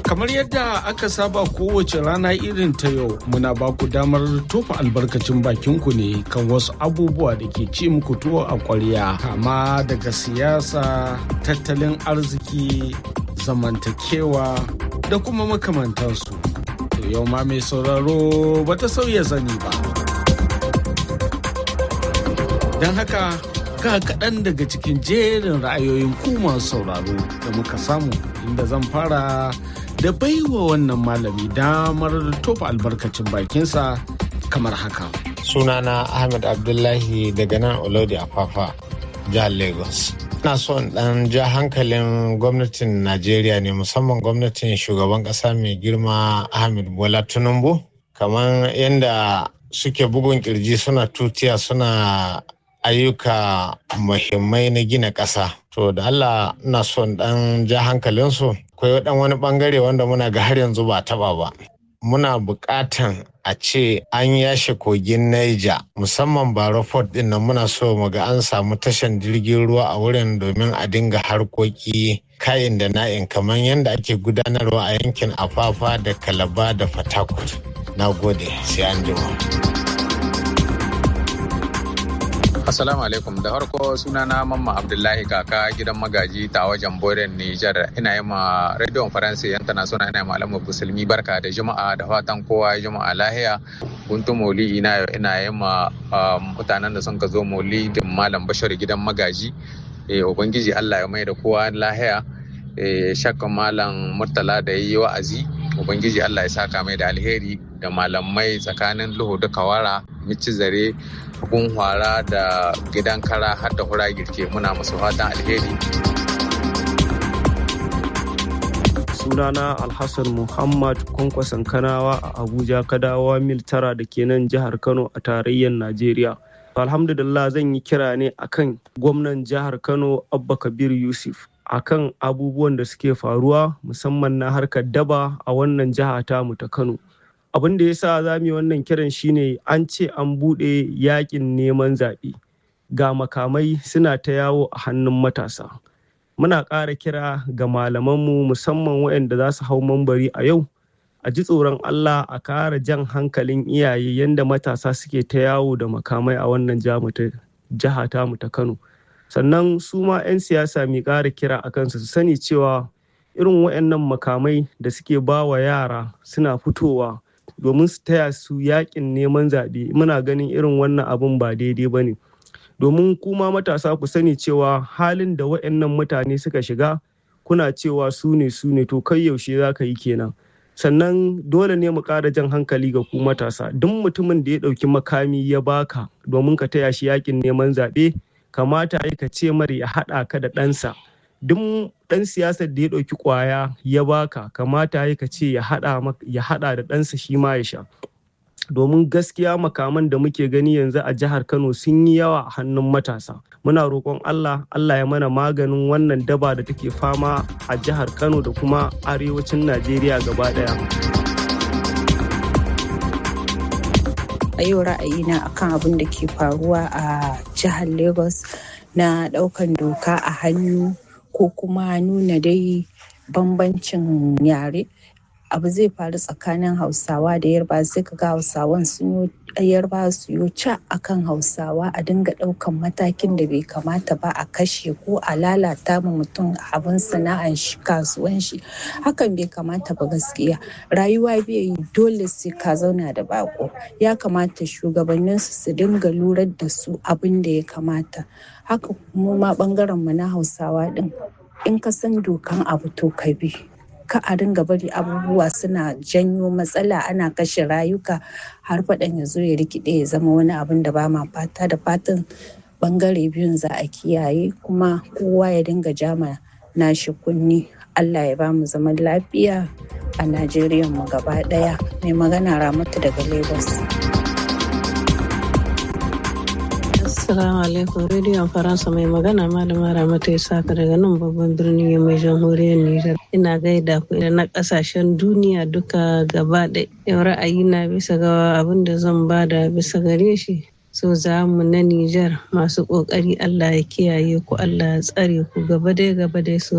Kamar yadda aka saba kowace rana irin ta yau muna ba ku damar tofa albarkacin bakinku ne kan wasu abubuwa da ke ci muku tuwo a ƙwarya kama daga siyasa, tattalin arziki, zamantakewa da kuma makamantansu. To yau ma mai sauraro bata sauya zani ba. Don haka ga kaɗan daga cikin jerin ra'ayoyin ku masu sauraro da muka samu inda zan fara da baiwa wannan malami damar tofa albarkacin bakinsa kamar haka. Sunana Ahmed Abdullahi daga nan Olodi Afafa, jihar Lagos. Ina so in ɗan ja hankalin gwamnatin Najeriya ne musamman gwamnatin shugaban ƙasa mai girma Ahmed Bola Tinubu. Kamar yadda suke bugun kirji suna tutiya suna ayyuka muhimmai na gina ƙasa. To da Allah na son ɗan ja hankalinsu. Akwai ɗan wani ɓangare wanda muna ga har yanzu ba taɓa ba. Muna buƙatan a ce an yashe kogin Niger musamman Baro Port ɗin nan muna so mu ga an samu tashan jirgin ruwa a wurin domin a dinga harkoki kayan da na'in kamar yadda ake gudanarwa a yankin Afafa da Kalaba da Fatakwal. Na gode, sai an jima. Assalamu alaikum da farko sunana Mamma Abdullahi kaka gidan magaji ta wajen Boren Nijar ina yi ma Radio France International ina yi malamu musulmi barka da juma'a da fatan kowa juma'a lahiya guntu moli ina ina yi ma mutanen da sun ka zo moli da malam Bashir gidan magaji ubangiji Allah ya mai da kowa lahiya shakkan malam Murtala da yi wa'azi ubangiji Allah ya saka mai da alheri da malamai tsakanin luhu da kawara mici zare kun hwara da gidan kara har da hura girke muna musu fatan alheri sunana alhassan muhammad kwankwason kanawa a abuja kadawa mil tara da ke nan jihar kano a tarayyar najeriya alhamdulillah zan yi kira ne akan gwamnan jihar kano abba kabir yusuf akan abubuwan da suke faruwa musamman na harkar daba a wannan jiha tamu ta kano abin da ya sa za mu yi wannan kiran shine an ce an buɗe yakin neman zaɓe ga makamai suna ta yawo a hannun matasa muna ƙara kira ga malamanmu musamman waɗanda za su hau mambari a yau a ji tsoron allah a ƙara jan hankalin iyaye yadda matasa suke ta yawo da makamai a wannan jiha tamu ta kano sannan su ma 'yan siyasa mai ƙara kira a kansu su sani cewa irin waɗannan makamai da suke ba wa yara suna fitowa domin su taya su yakin neman zaɓe muna ganin irin wannan abun ba daidai ba ne domin kuma matasa ku sani cewa halin da waɗannan mutane suka shiga kuna cewa su ne su ne to kai yaushe za ka yi kenan sannan dole ne mu ƙara jan hankali ga ku matasa duk mutumin da ya ɗauki makami ya baka domin ka taya shi yakin neman zaɓe kamata ka ce mara ya haɗa ka da ɗansa duk ɗan siyasar da ya ɗauki ƙwaya ya baka kamata ya ka ce ya haɗa da ɗansa shi ma ya sha domin gaskiya makaman da muke gani yanzu a jihar kano sun yi yawa a hannun matasa muna roƙon allah allah ya mana maganin wannan daba da take fama a jihar kano da kuma arewacin najeriya gaba ɗaya a yau ra'ayina akan abin da ke faruwa a jihar lagos na ɗaukan doka a hannu ko kuma nuna dai bambancin yare abu zai faru tsakanin hausawa da yarba sai ka ga hausawan sun yi yarba su yi ca akan hausawa a dinga daukan matakin da bai kamata ba a kashe ko a lalata ma mutum abin sana'an shi kasuwan shi hakan bai kamata ba gaskiya rayuwa bai yi dole sai ka zauna da bako ya kamata shugabannin su su dinga lurar da su abin da ya kamata haka mu ma bangaren mu na hausawa din in ka san dokan abu to ka bi ka a ringa bari abubuwa suna janyo matsala ana kashe rayuka har faɗan ya zo ya rikide ya zama wani abin da ba ma fata da fatan bangare biyun za a kiyaye kuma kowa ya dinga jama nashi kunni allah ya ba mu zaman lafiya a najeriya mu gaba ɗaya mai magana ramatu daga lagos Assalamu alaikum rediyon Faransa mai magana malama Ramatu Isaka daga nan babban birnin mai jamhuriyar Nijar. Ina gaida ku da na kasashen duniya duka gaba ɗaya. Yau ra'ayi na bisa ga abin da zan bada bisa gare shi. So za mu na Nijar masu ƙoƙari Allah ya kiyaye ku Allah ya tsare ku gaba dai gaba dai so